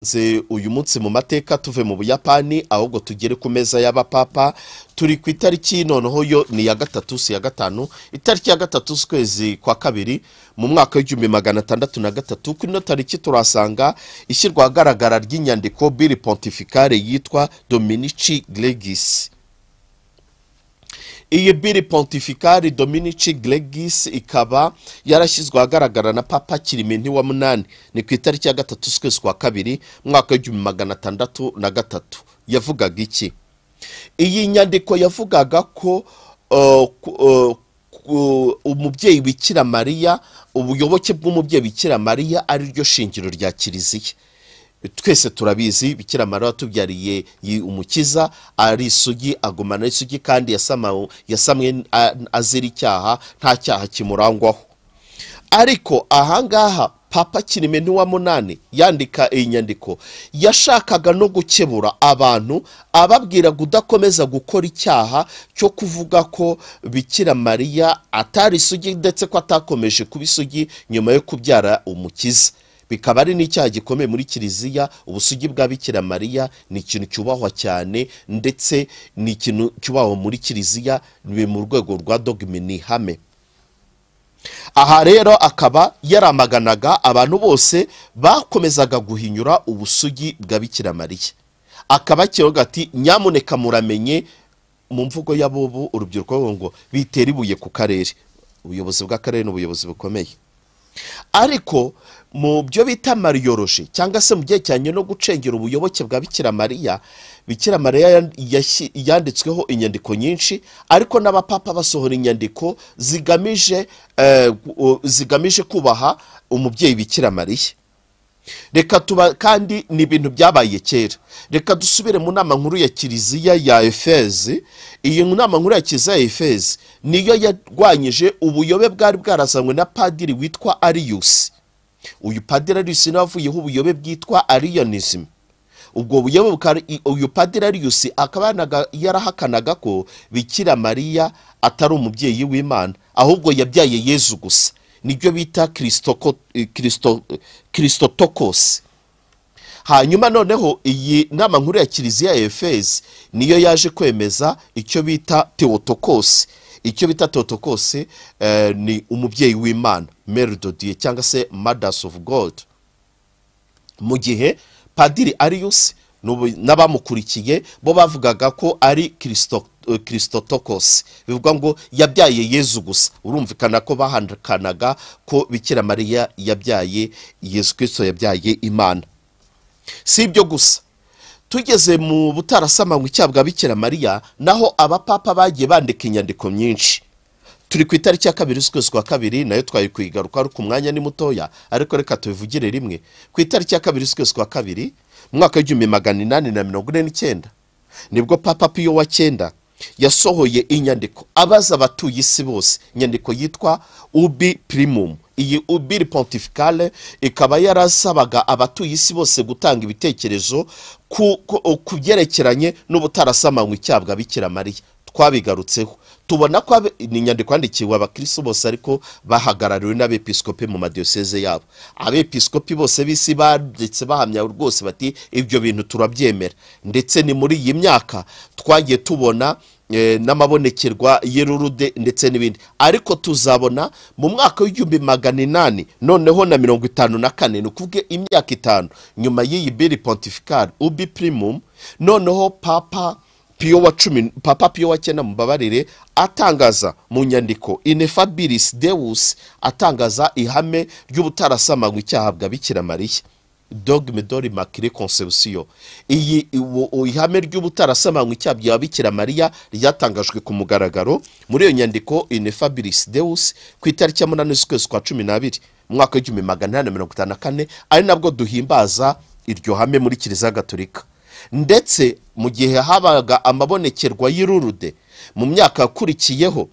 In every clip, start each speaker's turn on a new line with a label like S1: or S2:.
S1: Nze uyu munsi mu mateka tuve mu buyapani ahubwo tugere ku meza y'abapapa turi ku itariki noneho yo ni iya gatatu si iya gatanu itariki ya gatatu z'ukwezi kwa kabiri mu mwaka w'igihumbi magana atandatu na gatatu kuri ino tariki turasanga ishyirwa ahagaragara ry'inyandiko biri pontificale yitwa dominici gregis iyi biri pontificale dominici gregis ikaba yarashyizwe ahagaragara na papa kirimenti wa munani ni ku itariki ya gatatu z'ukwezi kwa kabiri mwaka w'igihumbi magana atandatu na gatatu yavugaga iki iyi nyandiko yavugaga ko uh, ku- uh, ku- umubyeyi bikira mariya ubuyoboke bw'umubyeyi bikira mariya ari ryo shingiro rya kiliziya twese turabizi bikira mariya watubyariye yi- umukiza ari isugi agumana ari isugi kandi yasama- yasamwe a- azira icyaha nta cyaha kimurangwaho ariko ahangaha papa kirimenti wa munani yandika iyi nyandiko yashakaga no gukebura abantu ababwira kudakomeza gukora icyaha cyo kuvuga ko bikira mariya atari isugi ndetse ko atakomeje kuba isugi nyuma yo kubyara umukiza bikaba ari n'icyaha gikomeye muri kiliziya ubusugi bwa bikira mariya ni ikintu cyubahwa cyane ndetse ni ikintu cyubahwa muri kiliziya ni mu rwego rwa dogme ni ihame aha rero akaba yaramaganaga abantu bose bakomezaga guhinyura ubusugi bwa bikira mariya akaba akivuga ati nyamuneka muramenye mu mvugo y'abubu urubyiruko ruvuga ngo bitera ibuye ku karere ubuyobozi bw'akarere ni ubuyobozi bukomeye ariko mu byo bita mariyoroji cyangwa se mu byerekeranye no gucengera ubuyoboke bwa bikira mariya bikira mariya yan- yashyi- yanditsweho inyandiko nyinshi ariko n'abapapa basohora inyandiko zigamije eh, gu- o- zigamije kubaha umubyeyi bikira mariya reka tuba kandi ni ibintu byabaye kera reka dusubire mu nama nkuru ya kiliziya ya efezi iyi nama nkuru ya kiliziya ya efezi niyo yarwanyije ubuyobe bwari bwarazanywe na padiri witwa ariyusi uyu padiri ariyusi niwe wavuyeho ubuyobe bwitwa ariyanism ubwo buyobe bukaba uyu padiri ariyusi akaba yanaga- yarahakanaga ko bikira mariya atari umubyeyi w'imana ahubwo yabyaye yezu gusa nibyo bita Christoko- eh, Christo- eh, christotokosi hanyuma noneho iyi nama nkuru ya kiliziya ya efezi niyo yaje kwemeza icyo bita teotokosi icyo bita teotokosi eh, ni umubyeyi w'imana mary dodiye cyangwa se mothers of god mu gihe padiri ariyusi n'ubu- n'abamukurikiye bo bavugaga ko ari Christo- eh, christotokos bivuga ngo yabyaye yezu gusa urumvikana ko bahandukanaga ko bikira mariya yabyaye yezu kirisito yabyaye imana si ibyo gusa tugeze mu butarasamanywe icyaha bwa bikira mariya naho abapapa bagiye bandika inyandiko nyinshi turi ku itariki ya kabiri z'ukwezi kwa kabiri nayo twari kuyigaruka ariko umwanya ni mutoya ariko reka tubivugire rimwe ku itariki ya kabiri z'ukwezi kwa kabiri mu mwaka w'igihumbi magana inani na mirongo ine n'icyenda nibwo papa piyo wa cyenda yasohoye inyandiko abaza abatuye isi bose inyandiko yitwa ubi primum iyi ubiri pontificale ikaba yarasabaga abatuye isi bose gutanga ibitekerezo ku ku- ku byerekeranye n'ubutarasamanywe icyaha bwa bikira mariya twabigarutseho tubona ko abe- ni inyandiko yandikiwe abakirisitu bose ariko bahagarariwe n'abepiskopi mu madiyoseze yabo abepiskopi bose b'isi banditse bahamya rwose bati ibyo bintu turabyemera ndetse ni muri iyi myaka twagiye tubona eh, n'amabonekerwa y'ururude ndetse n'ibindi ariko tuzabona mu mwaka w'igihumbi magana inani noneho na mirongo itanu na kane ni ukuvuga imyaka itanu nyuma y'iyi biri pontificale ubi primum noneho papa piyo wa cumi papa piyo wa cyenda mubabarire atangaza mu nyandiko inefabilis deus atangaza ihame ry'ubutarasamanywe icyaha bwa bikira mariya dogme dori makire conception iyi uwo- uwo ihame ry'ubutarasamanywe icyaha bya bikira mariya ryatangajwe ku mugaragaro muri iyo nyandiko inefabilis deus ku itariki ya munani z'ukwezi kwa cumi n'abiri mu mwaka w'igihumbi magana inani na mirongo itanu na kane ari nabwo duhimbaza iryo hame muri kiliziya gatolika ndetse mu gihe habaga amabonekerwa y'irurude mu myaka yakurikiyeho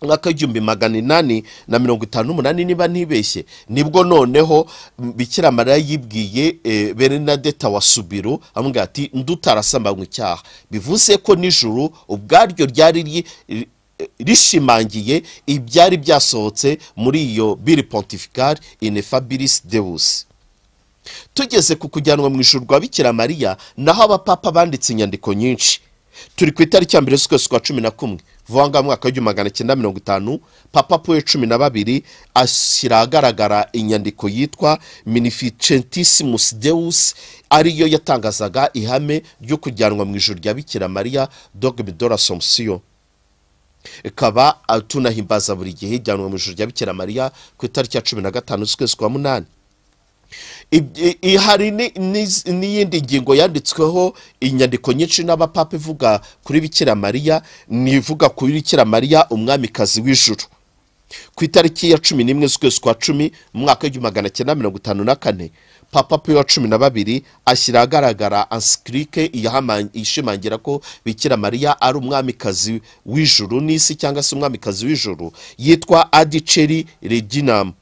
S1: mwaka w'igihumbi magana inani na mirongo itanu n'umunani niba ntibeshye nibwo noneho m- bikira mariya yibwiye eh, berenadeta wa subiro amubwira ati ndutarasambanywa icyaha bivuze ko nijoro ubwaryo ryari ri- ri- rishimangiye ibyari byasohotse muri iyo biri pontificale inefabilis deus tugeze ku kujyanwa mu ijuru rwa bikira mariya naho abapapa banditse inyandiko nyinshi turi ku itariki ya mbere z'ukwezi kwa cumi na kumwe vuba ngo mwaka w'igihumbi magana cyenda mirongo itanu papa puwe cumi na babiri ashyira ahagaragara inyandiko yitwa minificentisimus deus ariyo yatangazaga ihame ryo kujyanwa mu ijuru rya bikira mariya dogme de l'assomption ikaba tunahimbaza buri gihe ijyanwa mu ijuru rya bikira mariya ku itariki ya cumi na gatanu z'ukwezi kwa munani Ibyi- i- hari ni- ni- n'iyindi ngingo yanditsweho inyandiko nyinshi n'abapapa ivuga kuri bikira mariya ni ivuga kuri bikira mariya umwamikazi w'ijuru ku itariki ya cumi n'imwe z'ukwezi kwa cumi mu mwaka w'igihumbi magana cyenda mirongo itanu na kane papa pe wa cumi na babiri ashyira ahagaragara ansikirike ishimangira ko bikira mariya ari umwamikazi w'ijuru n'isi cyangwa se umwamikazi w'ijuru yitwa adiceri reginamu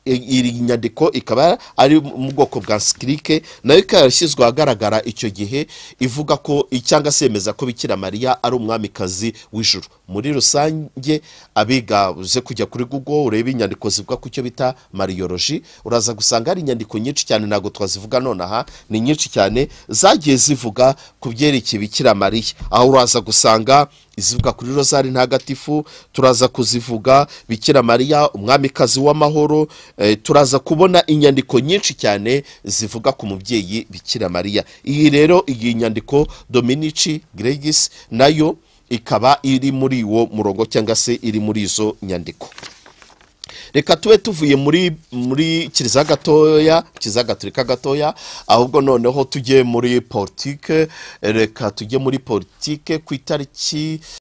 S1: iyi nyandiko ikaba ari mu bwoko bwa sikirike nayo ikaba yarashyizwe ahagaragara icyo gihe ivuga ko cyangwa se yemeza ko bikira mariya ari umwamikazi w'ijuru muri rusange abiga uze kujya kuri google urebe inyandiko zivuga ku cyo bita mariyoroji uraza gusanga hari inyandiko nyinshi cyane ntabwo twazivuga nonaha ni nyinshi cyane zagiye zivuga ku byerekeye bikira mariya aho uraza gusanga izivuga kuri rozari ntagatifu turaza kuzivuga bikira mariya umwamikazi w'amahoro eh, turaza kubona inyandiko nyinshi cyane zivuga ku mubyeyi bikira mariya iyi rero iyi nyandiko dominici gregis nayo ikaba iri muri uwo murongo cyangwa se iri muri izo nyandiko reka tube tuvuye muri muri kiliziya gatoya kiliziya gatolika gatoya ahubwo noneho tujye muri politike reka tujye muri politike ku itariki